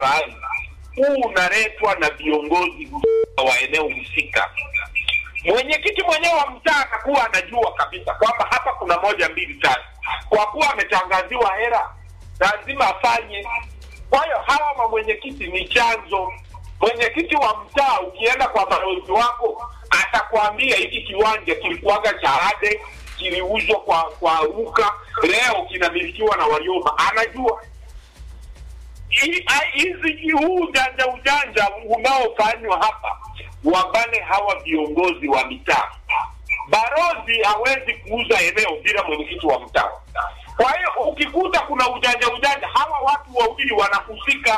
baadhi, huu unaletwa na viongozi husika wa eneo husika. Mwenyekiti mwenyewe wa mtaa atakuwa anajua kabisa kwamba hapa kuna moja mbili tatu, kwa kuwa ametangaziwa hela, lazima afanye. Kwa hiyo hawa mamwenyekiti ni chanzo. Mwenyekiti wa mtaa, ukienda kwa balozi wako, atakwambia hiki kiwanja kilikuwaga cha Ade, kiliuzwa kwa kwa Ruka, leo kinamilikiwa na Walioma, anajua Hii- ai- hizi huu ujanja ujanja unaofanywa hapa, wabane hawa viongozi wa mitaa. Barozi hawezi kuuza eneo bila mwenyekiti wa mtaa. Kwa hiyo ukikuta kuna ujanja ujanja, hawa watu wawili wanahusika.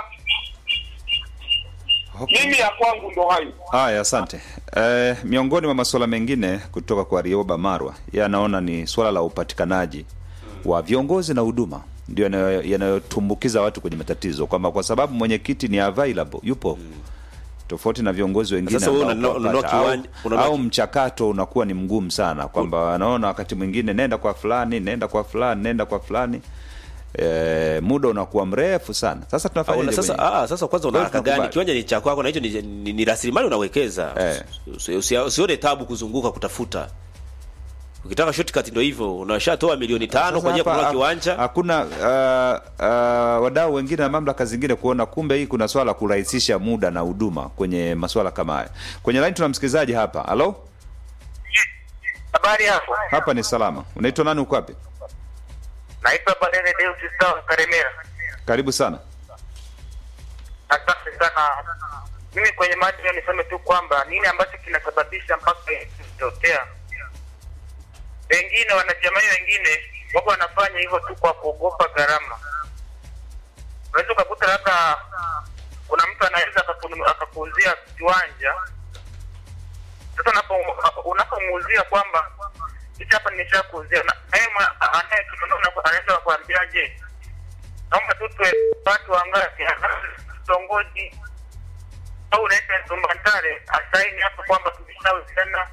Okay. Mimi ya kwangu ndo hayo. Haya, asante. Eh, miongoni mwa masuala mengine kutoka kwa Rioba Marwa, yeye anaona ni swala la upatikanaji wa viongozi na huduma ndio yanayo- yanayotumbukiza watu kwenye matatizo, kwamba kwa sababu mwenyekiti ni available, yupo tofauti na viongozi wengine Sasa wewe ambao unanunua- unanunua kuwapata, kiwanja- au, unanunua- au mchakato unakuwa ni mgumu sana, kwamba anaona wakati mwingine nenda kwa fulani, nenda kwa fulani, nenda kwa fulani eh, muda unakuwa mrefu sana. Sasa tunafanya Auna, sasa ah, sasa kwanza una Wewe haraka gani? tunakubali. Kiwanja ni cha kwako na hicho ni, ni, ni rasilimali unawekeza. Eh. Usi- usi- Usione tabu kuzunguka kutafuta. Ukitaka shortcut ndio hivyo, unashatoa milioni tano kwa ajili ya Sasa kununua hapa, kiwanja. Hakuna uh, uh, wadau wengine na mamlaka zingine kuona kumbe hii kuna swala la kurahisisha muda na huduma kwenye masuala kama haya. Kwenye line tuna msikilizaji hapa. Halo? Habari hapo. Hapa ni salama. Unaitwa nani uko wapi? Naitwa Badere Deus Sawa Karemera. Karibu sana. Asante sana. Mimi kwenye mada hiyo niseme tu kwamba nini ambacho kinasababisha mpaka kutokea. Wengine wanajamii wengine wako wanafanya hivyo tu kwa kuogopa gharama. Unaweza ukakuta labda kuna mtu anaweza akakunu- akakuuzia kiwanja sasa unapo- unapomuuzia kwamba hichi hapa nimeshakuuzia na naye mwa- anayekinunua unapo- anaweza kuambiaje naomba tu tuwe watu wangapi kitongoji au unaita Zumbantare asaini hapo kwamba tumeshawezana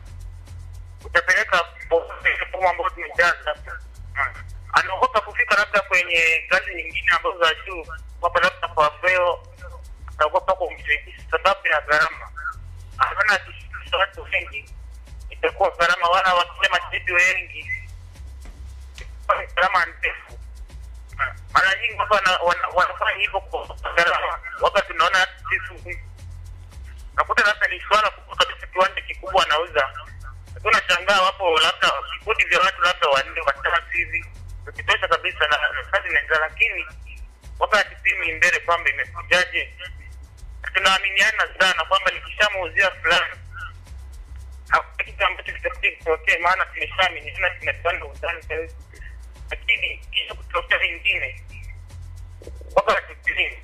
utapeleka fomu ambayo tumejaza. Mm. Anaogopa kufika labda kwenye ngazi nyingine ambazo za juu, kwamba labda kwa veo anaogopa kumshirikisha sababu ya gharama. Anaona akishirikisha watu wengi itakuwa gharama, wala wakija mashahidi wengi itakuwa ni gharama ndefu mara nyingi watu wana- wana- wanafanya hivyo kwa gharama, wakati tunaona sisi nakuta labda ni swala kubwa kabisa, kiwanja kikubwa anauza, lakini unashangaa wapo labda vikundi vya watu labda wanne watatu hivi, ukitosha kabisa na na kazi inaendelea, lakini wapa hatipimi mbele kwamba imekujaje. Tunaaminiana sana kwamba nikishamuuzia fulani hakuna kitu ambacho kitakuja kitokee, maana tumeshaaminiana, tunapanda uzani sahizi lakini kisha kutokea vingine waka hatupimi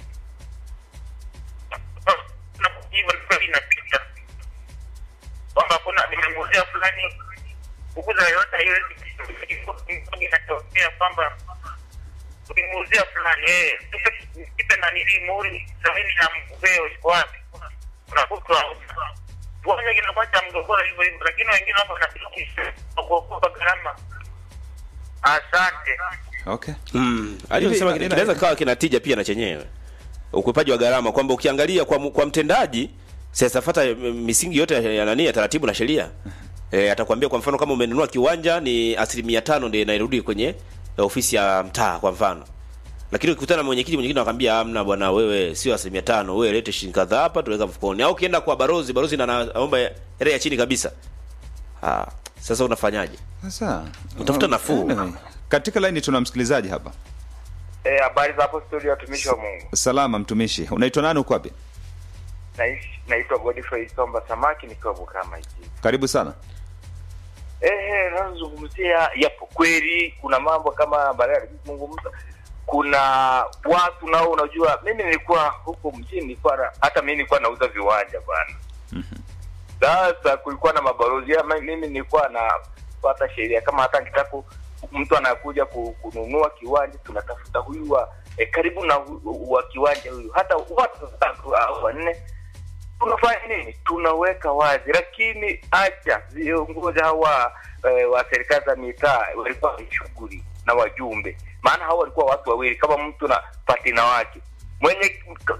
na hivyo ndio inapita kwamba kuna nimemuuzia fulani kukuza yoyote haiwezi inatokea kwamba ukimuuzia fulani eh tupe kipe na nili muhuri sabini ya mveo iko wapi unakutwa tuone kinakuwa cha mgogoro hivyo hivyo lakini wengine wapo wanafikisha kuokopa gharama asante Okay. Mm. Aliyosema Hivi, ina- kinaweza kawa kinatija pia na chenyewe. Ukwepaji wa gharama kwamba ukiangalia kwa, mu- kwa mtendaji sasa fuata misingi yote ya nani ya taratibu na sheria. Eh, atakwambia kwa mfano kama umenunua kiwanja ni asilimia tano ndio inarudi kwenye eh, ofisi ya mtaa kwa mfano. Lakini ukikutana na mwenyekiti mwenyekiti anakwambia hamna bwana wewe sio asilimia tano wewe lete shilingi kadhaa hapa tuweka mfukoni. Au ukienda kwa barozi barozi na anaomba hela ya chini kabisa. Ah, sasa unafanyaje? Sasa Utafuta nafuu. Anyway, katika line tuna msikilizaji hapa. Eh, habari za hapo studio watumishi wa Mungu. Salama mtumishi. Unaitwa nani uko wapi? Naishi naitwa Godfrey Somba Samaki nikiwa Bukama hichi. Karibu sana. Eh, nazungumzia yapo kweli kuna mambo kama baadaye alizungumza kuna watu nao unajua mimi nilikuwa huko mjini nilikuwa na- hata mimi nilikuwa nauza viwanja bwana. Sasa kulikuwa na mabalozi ya mimi nilikuwa napata sheria kama hata nikitaka mtu anakuja ku- kununua kiwanja tunatafuta huyu wa eh, karibu na hu- wa kiwanja huyu hata watu watatu au wanne tunafanya nini? Tunaweka wazi, lakini acha viongozi hawa eh, wa serikali za mitaa walikuwa ni shughuli na wajumbe, maana hawa walikuwa watu wawili, kama mtu na patina wake mwenye